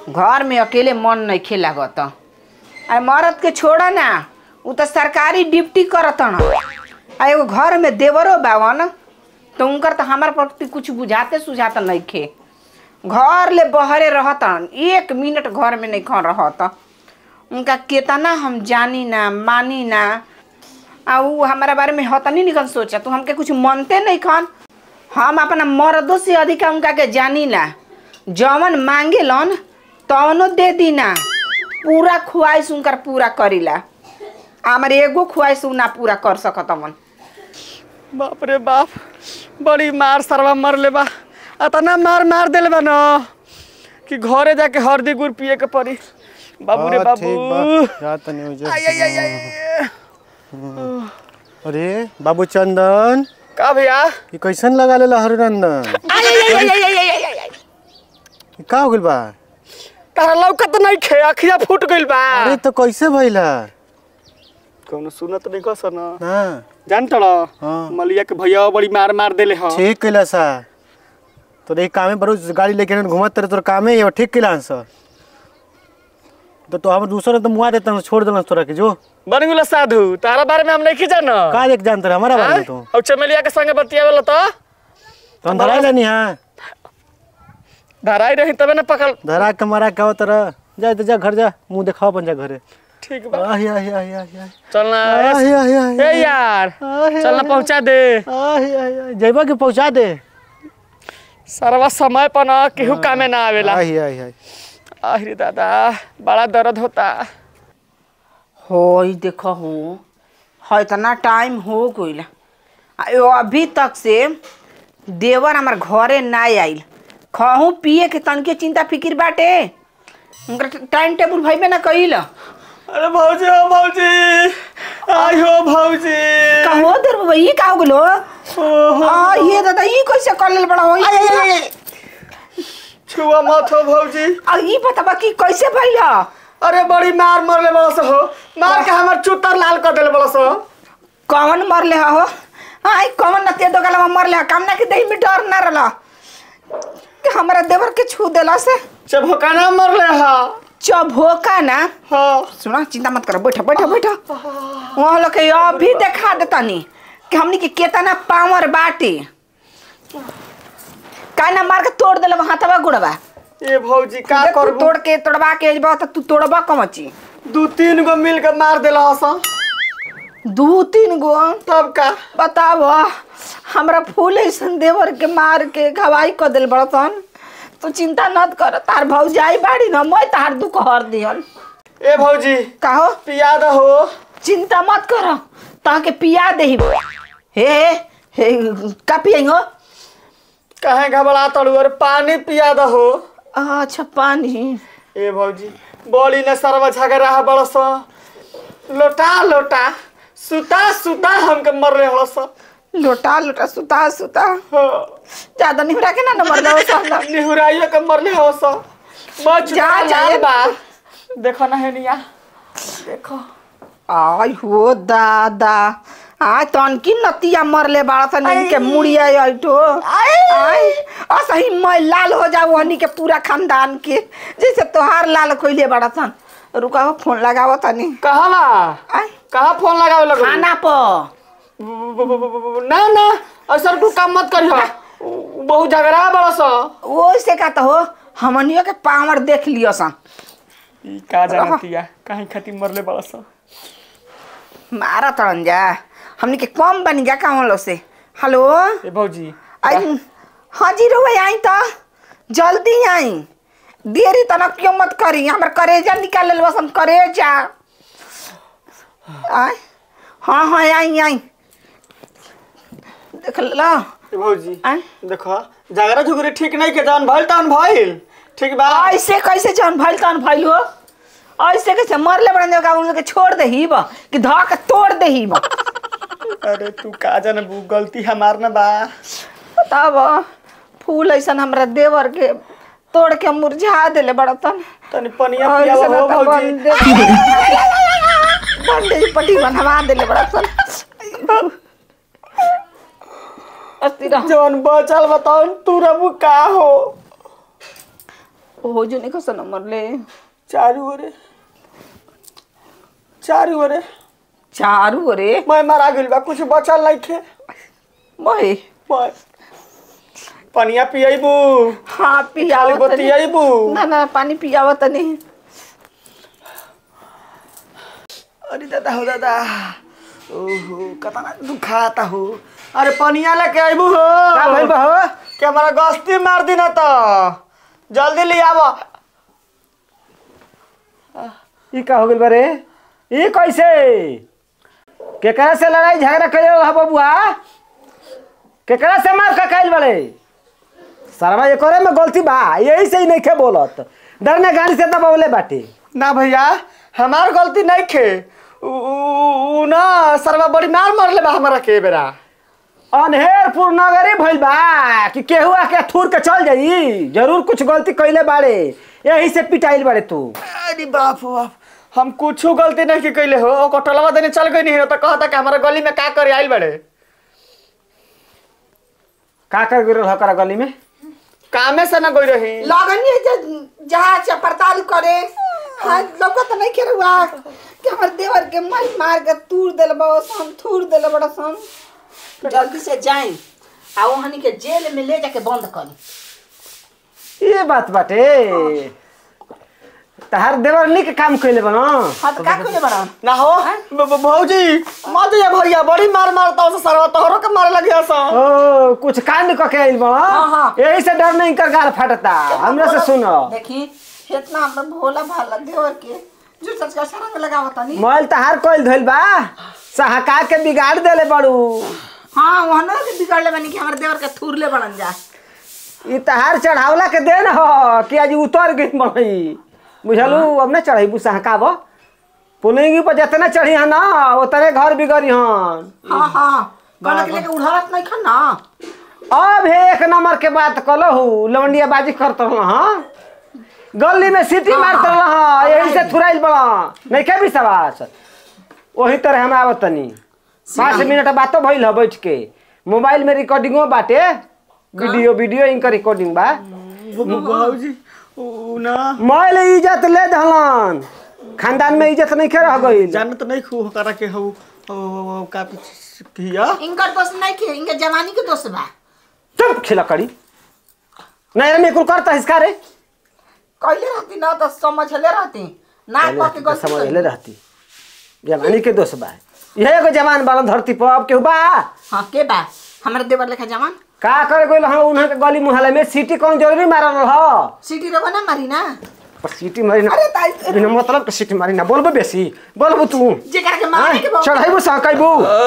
घर में अकेले मन नहीं खे लागत अरे मरद के छोड़ा ना उ तो सरकारी ड्यूटी करतन आ एगो घर में देवरो बावन तो उनकर तो हमार प्रति कुछ बुझाते सुझाते नहीं खे घर ले बहरे रहतन एक मिनट घर में नहीं खा रहत उनका केतना हम जानी ना मानी ना आ उ हमारा बारे में हतनी निकन सोचा तू हमके कुछ मनते नहीं खन हम अपना मर्दों से अधिक उनका के जानी ला जवन मांगे लन तवनो दे दी ना पूरा ख्वाहिश उनकर पूरा करीला हमार एगो ख्वाहिश उ ना पूरा कर सकत मन बाप रे बाप बड़ी मार सरवा मर ले बा अतना मार मार देले बा न कि घरे जाके हरदी गुड़ पिए के पड़ी बाबू रे हाँ, बाबू ठीक बा जा तनी हो जा आई आई आई आई अरे बाबू चंदन का भैया ये कैसन लगा लेला हरनंदन आई आई आई आई आई आई आई आई ये का हो गइल बा तारा लौकत नहीं खे अखिया फूट गइल बा अरे तो कैसे भइला कौनो सुनत नहीं कस न ना जान तड़ हाँ। मलिया के भैया बड़ी मार मार देले ह ठीक कैला सा तो देख कामे बरो गाड़ी लेके घूमत रहे तोर कामे ये ठीक कैला सा तो तो हम दूसरा तो मुआ देता छोड़ देना तोरा के जो बन गेलो साधु तारा बारे में हम नहीं जान का देख जानत रहे हमारा बारे में तू और चमेलिया के संगे बतियावेला तो तो हम धरा लेनी हां धराई रही तबे न पकड़ धरा के मारा के आवत रह जा तो जा घर जा मुंह दिखाओ अपन जा घरे ठीक बा आही आही आही आही आही चलना आही आही आही ए यार आही, चलना आही, पहुंचा दे आही आही आही जइबा के पहुंचा दे सरवा समय पर न केहू कामे ना आवेला आही आही आही अरे दादा बड़ा दर्द होता हो देखो हो है इतना टाइम हो गइल आ यो अभी तक से देवर हमार घरे ना आइल खहू पिए के तनके चिंता फिकिर बाटे उनका टाइम टेबल भइबे ना कइल अरे भौजी हो भौजी आई हो भौजी का हो देर बाबा ई का हो गलो आ ये दादा ई कैसे कर लेल बड़ा हो ई छुआ मत हो भौजी आ ई बताबा कि कैसे भइल अरे बड़ी मार मरले बड़स हो मार के हमर चुतर लाल कर देले बड़स हो कौन मरले हो आई कौन नतिया दोगला में मरले हो काम ना कि देही में डर ना रहला कि हमरा देवर के छू देला से चभकाना मरले हा चभोका ना हाँ सुना चिंता मत कर बैठो बैठो बैठो वहाँ लोग के अभी देखा देतानी कि हमनी के केतना पावर बाटे का ना मार के तोड़ देले हाथवा गुड़वा ए भौजी का देख तू करबू तोड़ के तोड़वा के अजबा त तू तोड़बा कमची दू तीन गो मिल के मार देला हसन दू तीन गो तब का बताब हमरा फूल ऐसन देवर के मार के घवाई क दिल बड़तन तू चिंता मत कर तार भौजाई बाड़ी न मैं तार दुख हर दिहन ए भौजी कहो पिया द हो चिंता मत कर ताके पिया देही हे हे का पियई हो कहे घबरा तड़ू अरे पानी पिया द हो अच्छा पानी ए भौजी बड़ी ने सरवा झगड़ा बड़स लोटा लोटा सुता सुता हमके मरले हड़स लोटा लोटा सुता सुता हाँ। ज्यादा नहीं रखे ना नंबर दो सहना निहुराइयो के मरले हड़स बच जा, जा, लाल ए। बा देखो ना हेनिया देखो आई हो दादा आ तनकी नतिया मरले बाड़ा सा नहीं के मुड़िया आइटो आई असही मैं लाल हो जाऊ हनी के पूरा खानदान के जैसे तोहार लाल कोइले बाड़ा सन रुका हो फोन लगावो तनी कहाँ बा आई कहाँ फोन लगावे लगो खाना प ना ना ऐसा तू काम मत करियो बहुत झगड़ा बड़स वो से का तो हो हमनियो के पावर देख लियो सन ई का जानतिया कहीं खती मरले बड़स मारा तरन जा हमनी के कम बनी जा काम लो से हेलो ए भौजी आई हाँ जी रोए आई तो जल्दी आई देरी तना क्यों मत करी हमर करेजा निकाल ले बस हम करेजा आई हाँ हाँ आई आई देख लो ए भौजी आई देखो झगड़ा झुगड़ी ठीक नहीं के जान भइल तान भइल ठीक बा ऐसे कैसे जौन भइल तन भइल हो ऐसे कैसे मरले बड़न जगह उन लोग के छोड़ दे ही बा कि धा के तोड़ दे ही बा अरे तू का जान बू गलती हमार ना बा बताब फूल ऐसन हमरा देवर के तोड़ के मुरझा देले बड़ा तन तनी पनिया और पिया ऐसे हो ना तो भौजी बंदे- बंदेज पट्टी बनवा देले बड़ा सन अस्थिर जवन बचल बताओ तू रबू का हो हो जो नहीं कसन मरले चारू ओरे चारू ओरे चारू रे मैं मारा गइल बा कुछ बचल नहीं थे मोहे मैं पनिया पियबू हाँ पियावत खाली बतियाइबू ना ना पानी पियावत नहीं अरे दादा हो दादा ओहो कतना दुखाता हो अरे पनिया लेके आइबू हो का भइल बा हो कि हमारा गस्ती मार दी ना तो जल्दी ले आव ई का हो गेल बा रे ई कैसे केकरा से लड़ाई झगड़ा कइले रह बबुआ केकरा से मार का खाइल बड़े सरवा ये करे में गलती बा यही से ही नहीं खे बोलत डरने गाड़ी से दबावले बाटे ना भैया हमार गलती नहीं खे उ- उ उ ना सरवा बड़ी मार मारले बा हमारा के बेरा अनहेरपुर नगरी भइल बा कि केहू आके थूर के चल जाई जरूर कुछ गलती कइले बाड़े यही से पिटाइल बाड़े तू अरे बाप रे बाप हम कुछ गलती नहीं की कैले हो ओकर टलवा देने चल गई नहीं हो तो कहता कि हमारा गली में का करे आइल बड़े का कर गिरल हकरा गली में कामे से ना गई रही लगनी जहाँ से पड़ताल करे हाँ लोग तो नहीं खेरुआ कि हमर देवर के मार मार के तूर दिल बड़ा सन थूर दिल बड़ा सन जल्दी से जाए आ वहनी के जेल में ले जाके बंद करी ये बात बाटे तहार देवर निक काम कइले बना हाँ तो का खोले बड़ा ना हो ब- ब- भौजी मत जा भैया बड़ी मार मारता हो सरवा तोहरो के मारे लगे हसन ओ कुछ कांड क के आइल बना हाँ, हाँ। यही से डर नहीं कर गाल फटता हमरे से सुनो देखी इतना हमरा भोला भाला देवर के जो सच का शरण लगावता नहीं मोबाइल तहार कोइल धइल बा सहका के बिगाड़ देले बड़ू हाँ वहाँ ना के बिगड़ले बनी कि हमर देवर के थूर ले बड़न जा ई तहार चढ़ावला के देन हो कि आज उतर गई बनई बुझलू अब ना चढ़ाई सहकाब पुलिंगी पर जितना चढ़ी है ना उतने घर बिगड़ी हन हाँ हाँ कहना के लेके उड़ावत नहीं खा ना अब हे एक नंबर के बात कलहू लवंडिया बाजी करत रहल हाँ गली में सीटी मारत रहल हाँ यही से थुराइल बड़ा नहीं के विश्वास वही तरह हम आवत तनी पाँच मिनट बातो भइल ह बैठ के मोबाइल में रिकॉर्डिंगो बाटे वीडियो वीडियो इनका रिकॉर्डिंग बा भौजी उ ना मोबाइल इज्जत ले दहलन खानदान में इज्जत नहीं के रह गई जान तो नहीं खू करा के हो हो का किया इनकर दोस्त नहीं खे इनके जवानी के दोस्त बा चुप खिला करी नहीं मैं कुल करता हिसका रे कहले रहती ना तो समझ ले रहती ना कह के गलती समझ करी। ले रहती जवानी के दोस्त बा यह एगो जवान बालन धरती पर अब केहू बा हाँ के बा हमारे देवर लेखा जवान का करे गइल हम उन्हें के गली मुहल्ला में सीटी कौन जरूरी मारल रह सीटी रहो ना मारी ना पर सीटी मारी ना अरे ताई बिना मतलब के सीटी मारी ना बोलबो बेसी बोलबो तू जेकर के मारने के बहुत चढ़ाइबो सहकाइबो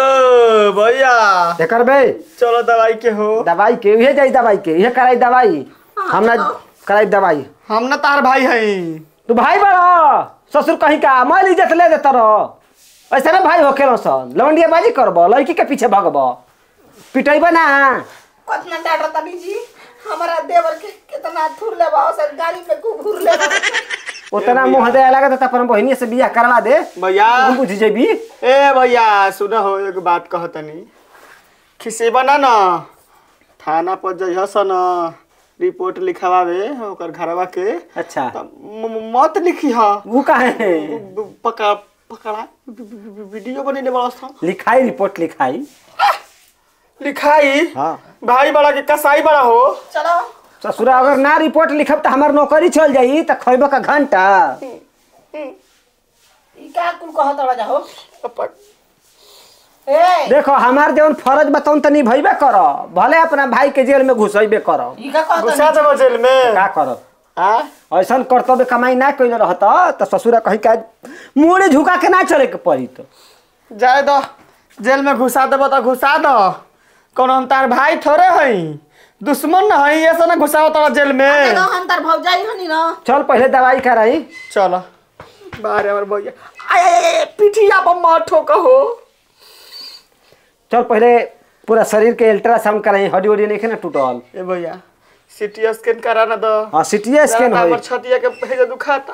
ओ भैया एकर बे चलो दवाई के हो दवाई के उहे जाई दवाई के उहे कराई दवाई हम ना कराई दवाई हम ना तार भाई हई तू भाई बड़ा ससुर कहीं का मैल इज्जत ले देता रह ऐसा ना भाई हो केलो सन लवंडिया बाजी करब लड़की के पीछे भगब पिटैब ना कितना डांट रहा नहीं जी हमारा देवर के कितना थूर ले बा सर गाड़ी पे को घूर ले बा उतना मुंह दे लगा तो अपन बहनी से बियाह करवा दे भैया हम बुझ जेबी ए भैया सुन हो एक बात कहतनी खिसेबा ना न थाना पर जइह सन रिपोर्ट लिखवावे ओकर घरवा के अच्छा त म- म- मत लिखी ह वो का है पका पकड़ा वीडियो बनेले बड़ा सन लिखाई रिपोर्ट लिखाई लिखाई हाँ भाई बड़ा के कसाई बड़ा हो चलो ससुरा अगर ना रिपोर्ट लिखब तो हमार नौकरी चल जाई तो खैब का घंटा ई का कुल कहत रहा जा हो अपन- ए देखो हमार जवन फर्ज बताऊं तो निभैबे कर भले अपना भाई के जेल में घुसैबे कर ई का कहत घुसा देबो जेल में का करब आ ऐसा कर्तव्य कमाई ना कैले रहता तो ससुरा कहीं का मुड़े झुका के ना चले के पड़ी तो जाए दो जेल में घुसा देबो तो घुसा दो कौन हम तार भाई थोड़े हई दुश्मन न हई ऐसा ना घुसाओ तोरा जेल में ना हम तार भौजाई हनी ना चल पहले दवाई कराई चलो बाहर हमर भैया आय आय, आय पिठिया पर मत ठोक हो चल पहले पूरा शरीर के अल्ट्रासाउंड कराई हड्डी उड्डी नहीं ना टूटल ए भैया सीटी स्कैन करा ना दो हाँ सीटी स्कैन हमर हो छतिया के भेजा दुखाता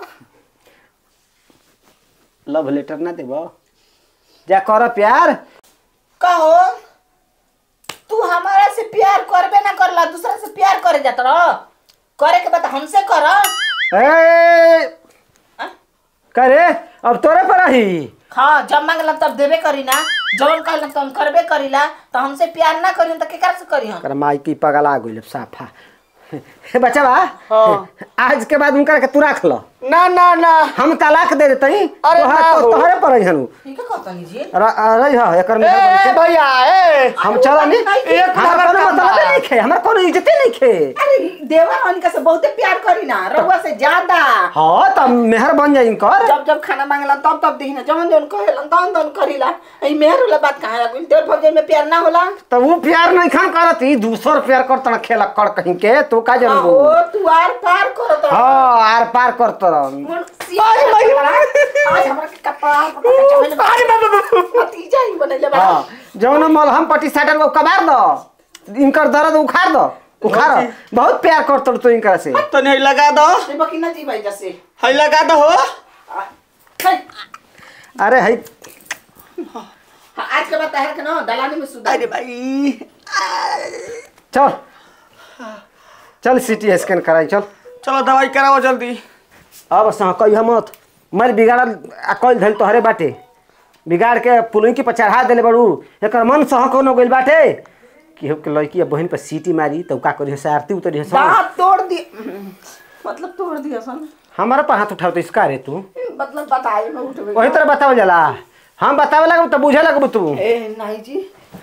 लव लेटर ना देबो जा कर प्यार कहो तू हमारा से प्यार करबे ना करला दूसरा से प्यार करे जात रह करे के बाद हमसे कर ए करे अब तोरे पर रही हाँ जब मांगलम तब देबे करी ना जवन कहलम तो हम करबे करीला तो हमसे प्यार ना करी तो केकर से करी हम कर माई की पगला गइल साफा हे बच्चा बा हाँ। आज के बाद उनकर के तू रख लो ना ना ना हम तलाक दे देतई अरे तोहरा ना तो हो। तोहरे पर हनु ठीक है कहतनी जी रही हा एकर में ए भैया ए हम चला नहीं एक हमारा नंबर कोनो काम मतलब बा। नहीं खे हमारा कोनो इज्जत नहीं खे अरे देवर अनिका से बहुते प्यार करी ना रउआ से ज्यादा हाँ तब मेहर बन जाई इनकर जब जब खाना मांगला तब तब देखी ना जवन जवन कहेलन तवन तवन करीला ई मेहर वाला बात कहाँ आ गइल देवर भौजाई में प्यार ना होला तब वो प्यार नहीं खान करत ई दूसर प्यार करत ना खेला कर कहीं के तू का हाँ, जानबू ओ तू आर पार करत रह। हाँ आर पार करत रह मन सियाज बड़ा। आज हमरा के कपाल पकड़ के चढ़ले बा। अरे बाबा बाबा भतीजा ही बनैले बा हाँ जौन मलहम पट्टी साटल को कबार दो इनकर दर्द उखाड़ दो उखाड़ बहुत प्यार करत तू इनकर से तनी हई लगा दो देबो कि ना जी भाई जैसे हई लगा दो हो है। अरे है हाँ, आज के बाद तहर के ना दलानी में सुधार अरे भाई चल चल सिटी स्कैन कराई चल चलो दवाई कराओ जल्दी अब सह कहिया मत मर बिगाड़ल आ कल धैल तोहरे बाटे बिगाड़ के पुलिंकी पर चढ़ा देले बड़ू एकर मन सह कोनो गइल बाटे कि हो के लड़की अब बहन पर सीटी मारी तो का करी से आरती उतरी से दांत तोड़ दिए मतलब तोड़ दिया सन हमारा पर हाथ उठाओ तो इसका रे तू मतलब बताए में उठ वही तरह बतावल जाला हम बतावे लगब तो बुझे लगब तू ए नहीं जी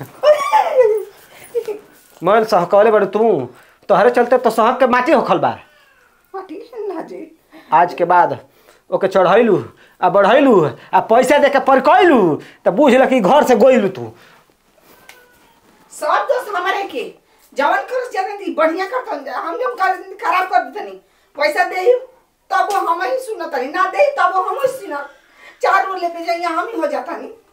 मैं सह कहले बड़ू तू तोहरे चलते तो सहक के माटी होखल बा पाटी ना जी आज के बाद ओके चढ़ैलू आ बढ़ैलू आ पैसा दे के परकैलू तो बुझल कि घर से गोइलू तू सब दोस्त हमारे के जवन कर ज्यादा दी बढ़िया करतन हम जब कर खराब कर देतनी पैसा दे तब वो हम ही सुनतनी ना दे तब वो हम ही सुनत चार रोले पे जाइए हम ही हो जाता नहीं